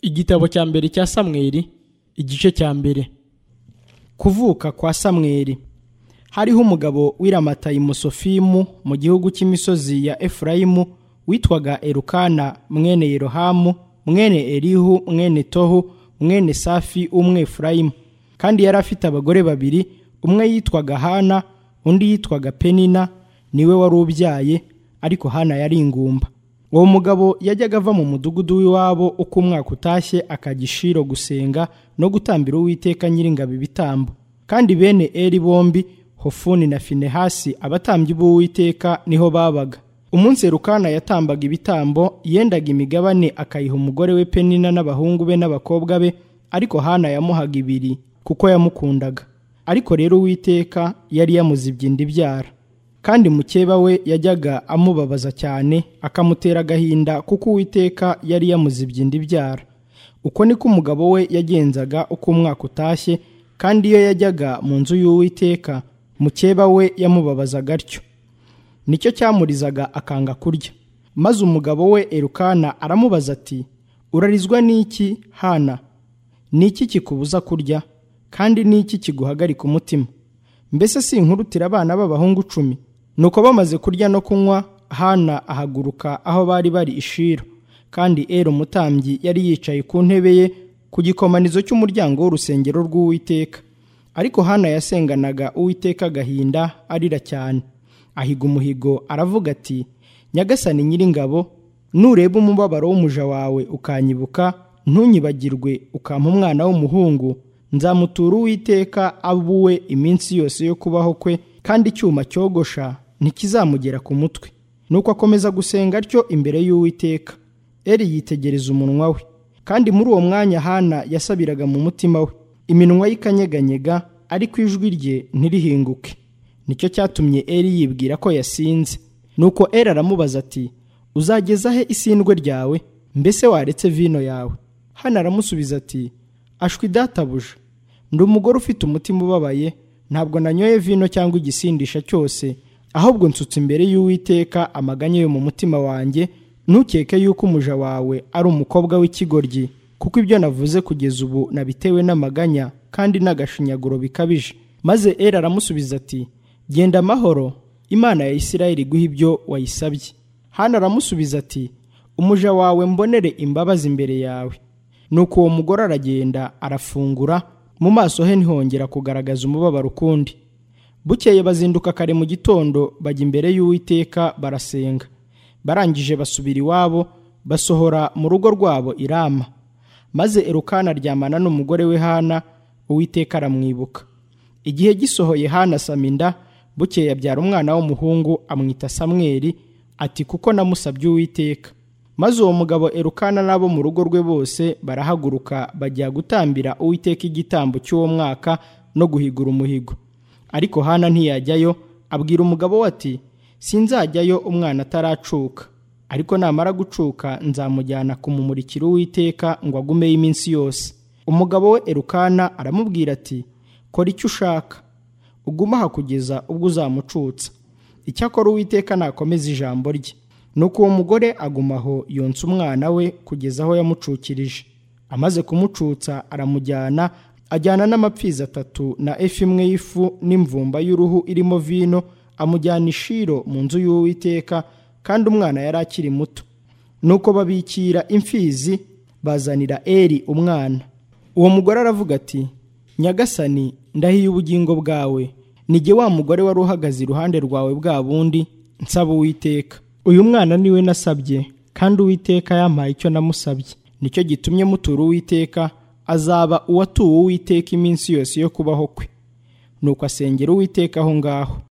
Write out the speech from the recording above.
igitabo cya mbere cya samweri igice cya mbere kuvuka kwa samweri hariho umugabo w'iramatayimusofimu mu gihugu cy'imisozi ya efurayimu witwaga erukana mwene yerohamu mwene erihu mwene tohu mwene safi w'umwefurayimu kandi yari afite abagore babiri umwe yitwaga hana undi yitwaga penina niwe wari ubyaye ariko hana yari ingumba uwo mugabo yajyaga ava mu mudugudu w'iwabo uko umwaka utashye akajya ishiro gusenga no gutambira uwiteka nyiringabo ibitambo kandi bene eri bombi hofuni na finehasi abatambyi b'uwiteka niho babaga umunsi rukana yatambaga ibitambo yendaga imigabane akayiha umugore we penina n'abahungu be n'abakobwa be ariko hana yamuhaga ibiri kuko yamukundaga ariko rero uwiteka yari yamuzibye inda ibyara kandi mukeba we yajyaga amubabaza cyane akamutera agahinda kuko uwiteka yari yamuzibye inda ibyara uko niko umugabo we yagenzaga uko umwaka utashye kandi iyo yajyaga mu nzu y'uwiteka mukeba we yamubabazaga atyo nicyo cyamurizaga akanga kurya maze umugabo we erukana aramubaza ati urarizwa n'iki hana ni iki kikubuza kurya kandi ni iki kiguhagarika umutima mbese si inkurutirira abana b'abahungu icumi nuko bamaze kurya no kunywa hana ahaguruka aho bari bari ishiro kandi ero umutambyi yari yicaye ku ntebe ye ku gikomanizo cy'umuryango w'urusengero rw'uwiteka ariko hana yasenganaga uwiteka agahinda arira cyane ahiga umuhigo aravuga ati nyagasani nyiringabo nureba umubabaro w'umuja wawe ukanyibuka ntunyibagirwe ukampa umwana w'umuhungu nzamutura uwiteka abuwe iminsi yose yo kubaho kwe kandi icyuma cyogosha ntikizamugera ku mutwe nuko akomeza gusenga atyo imbere y'uwiteka eri yitegereza umunwa we kandi muri uwo mwanya hana yasabiraga mu mutima we iminwa y'ikanyeganyega ariko ijwi rye ntirihinguke nicyo cyatumye eri yibwira ko yasinze nuko eri aramubaza ati uzageza he isindwe ryawe mbese waretse vino yawe hana aramusubiza ati ashwi databuja ndi umugore ufite umutima ubabaye ntabwo nanyoye vino cyangwa igisindisha cyose ahubwo nsutse imbere y'uwiteka amaganya yo mu mutima wanjye ntukeke yuko umuja wawe ari umukobwa w'ikigoryi kuko ibyo navuze kugeza ubu nabitewe n'amaganya kandi n'agashinyaguro bikabije maze era aramusubiza ati genda amahoro imana ya isirayeli iguha ibyo wayisabye hano aramusubiza ati umuja wawe mbonere imbabazi imbere yawe nuko uwo mugore aragenda arafungura mu maso he ntihongera kugaragaza umubabaro ukundi bukeye bazinduka kare mu gitondo bajya imbere y'uwiteka barasenga barangije basubira iwabo basohora mu rugo rwabo irama maze erukana aryamana n'umugore we hana uwiteka aramwibuka igihe gisohoye hana asama inda bukeye abyara umwana w'umuhungu amwita samweri ati kuko namusabye uwiteka maze uwo mugabo erukana n'abo mu rugo rwe bose barahaguruka bajya gutambira uwiteka igitambo cy'uwo mwaka no guhigura umuhigo ariko hana ntiyajyayo abwira umugabo we ati sinzajyayo umwana ataracuka ariko namara gucuka nzamujyana kumumurikira uwiteka ngo agumeyo iminsi yose umugabo we erukana aramubwira ati kora icyo ushaka ugume aha kugeza ubwo uzamucutsa icyakora uwiteka nakomeza ijambo rye nuko uwo mugore aguma aho yonsa umwana we kugeza aho yamucukirije amaze kumucutsa aramujyana ajyana n'amapfizi atatu na efu imwe y'ifu n'imvumba y'uruhu irimo vino amujyana ishiro mu nzu y'uwiteka kandi umwana yari akiri muto nuko babikira imfizi bazanira eri umwana uwo mugore aravuga ati nyagasani ndahiye ubugingo bwawe nige wa mugore wari uhagaze iruhande rwawe bwa bundi nsaba uwiteka uyu mwana niwe nasabye kandi uwiteka yampaye icyo namusabye nicyo gitumye mutura uwiteka azaba uwatuwe uwiteka iminsi yose yo kubaho kwe nuko asengera uwiteka aho ngaho